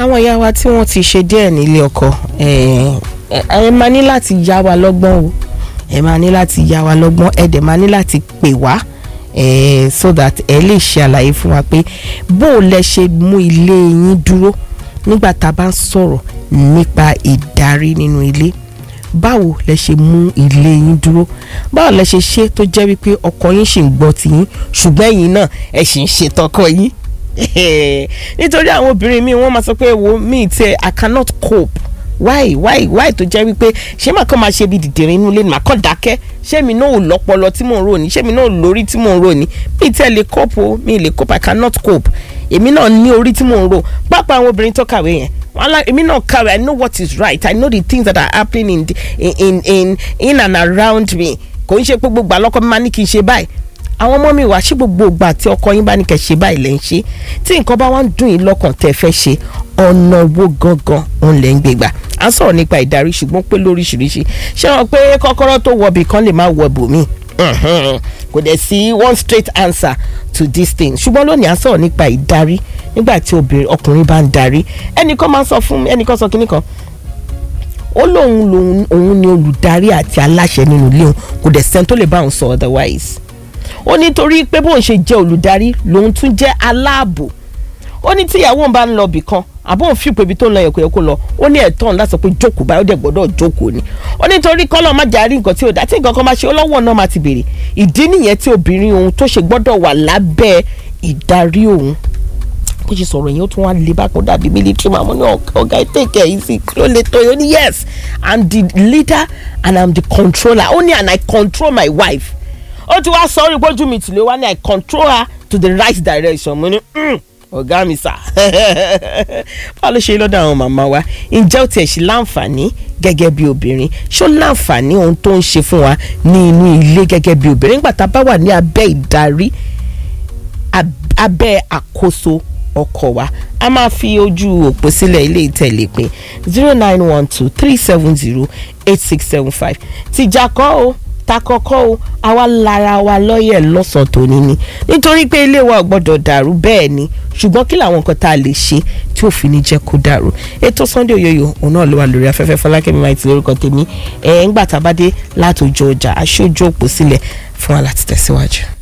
àwọn ìyá wa tí wọ́n ti ṣe díẹ̀ nílé ọkọ ẹ ẹ máa ní láti yá wa lọ́gbọ́n o ẹ máa ní láti yá wa lọ́gbọ́n ẹ dẹ̀ máa ní láti pè wá eh, so that ẹ lè ṣe àlàyé fún wa pé bó o lẹ ṣe mú ilé yín dúró nígbà tá a bá ń sọ̀rọ̀ nípa ìdarí nínú ilé báwo lẹ ṣe mú ilé yín dúró báwo lẹ ṣe ṣe tó jẹ́ wípé ọkọ yín ṣì ń gbọ́ tiyín ṣùgbọ́n ẹ̀yin náà ẹ ṣì ń ṣe tọkọ yín nítorí àwọn obìnrin mi wọ́n máa sọ pé wo mi tiẹ̀ i cannot cope why why why tó jẹ́ wípé ṣé màá kàn máa ṣe bí dìdìrín inú ilé ni màá kàn dákẹ́ ṣé mi náà ò lọ́pọlọ tí mò ń rò ní ṣé mi náà ò lórí tí mò ń rò ní mi tiẹ̀ lè cope o mi lè cope i cannot cope èmi náà ní orí tí mò ń rò pápá àwọn obìnrin tó kàwé yẹn wọn lá èmi náà kàwé i know what is right i know the things that are happening in, the, in, in, in, in and around me kò ń ṣe pé gbogbo àlọ́kọ́ mi máa ní kí n ṣe báyìí àwọn ọmọ mi wá sí gbogbo ìgbà tí ọkọ yín bá ní kẹ́ ṣe báyìí lẹ́ ń ṣe tí nǹkan bá wá ń dùn yín lọ́kàn tẹ́ fẹ́ ṣe ọ̀nà wo gangan òun lẹ́ ń gbé gbà à ń sọ̀rọ̀ nípa ìdarí ṣùgbọ́n pé lóríṣiríṣi ṣé wọn pé kọ́kọ́rọ́ tó wọbì kan lè má wọ bòmí kò dẹ̀ sí one straight answer to this thing ṣùgbọ́n lónìí à ń sọ̀rọ̀ nípa ìdarí nígbà tí obìnrin ọkùnrin bá ń darí ẹnìkan máa ń sọ fún mi ẹnìkan sọ kínní kan ó lóun lòun òun ni olùdarí àti aláṣẹ nínú ilé òun kò dẹ̀ sẹ́ni tó lè bá òun sọ otherwise ó nítorí pé bóun ṣe jẹ́ olùdarí lòun tún jẹ́ aláàbò ó ní tíyàwó òun bá ń lọ bì kan àbóun fi pé ibi tó ń lọ yẹ̀kọ́ yẹ̀kọ́ lọ ó ní ẹ̀tọ́ òun láti sọ pé jókòó báyọ̀ dẹ̀ gbọ́dọ̀ jókòó ni ó nítorí kọ́lọ́ má jà rí nǹkan tí ò dá tí nǹkan kan máa ṣe ọlọ́wọ́ náà máa ti bèrè ìdí nìyẹn tí obìnrin òun tó ṣe gbọ́dọ̀ wà lábẹ́ ìdarí òun bó ṣe sọ̀rọ̀ yẹn ó tún wá lè bá kó dàbí military man mo ní ọ̀gá take it easy kí ló lè tó yẹn ó ní yes i'm the leader and i'm the controller ó ní and i control my wife ó ti wá sọrí gbójú mi tìlẹ̀ wá ní i control her to the right direction mo ní ọ̀gá mi sà báwo ló ṣe lọ́dọ̀ àwọn màmá wa ǹjẹ́ ó tiẹ̀ ṣe láǹfààní gẹ́gẹ́ bí obìnrin ṣó láǹfààní ohun tó ń ṣe fún wa ní inú ilé gẹ́gẹ́ bí obìnrin nígbà tá a bá wà ní abẹ́ ìdarí abẹ́ àkóso ọkọ wa a máa fi ojú òpó sílẹ̀ ilé ìtẹ̀lé pé zero nine one two three seven zero eight six seven five tìjà kọ́ o ta kọ́kọ́ o àwa lára wa lọ́yẹ̀ lọ́sàn-án tòní ni nítorí pé ilé wa ò gbọ́dọ̀ dàrú bẹ́ẹ̀ ni ṣùgbọ́n kí làwọn nǹkan tá a lè ṣe tí ò fi ní jẹ́ kó dàrú ètò Sunday Oyoyo òun náà ló wà lórí afẹ́fẹ́ Fọlákẹ́mi máa ti lórúkọ tèmi ẹ̀ ń gbà tá a bá dé látòjọ ọjà aṣojú òpó sílẹ̀ fún wa láti tẹ̀síwájú.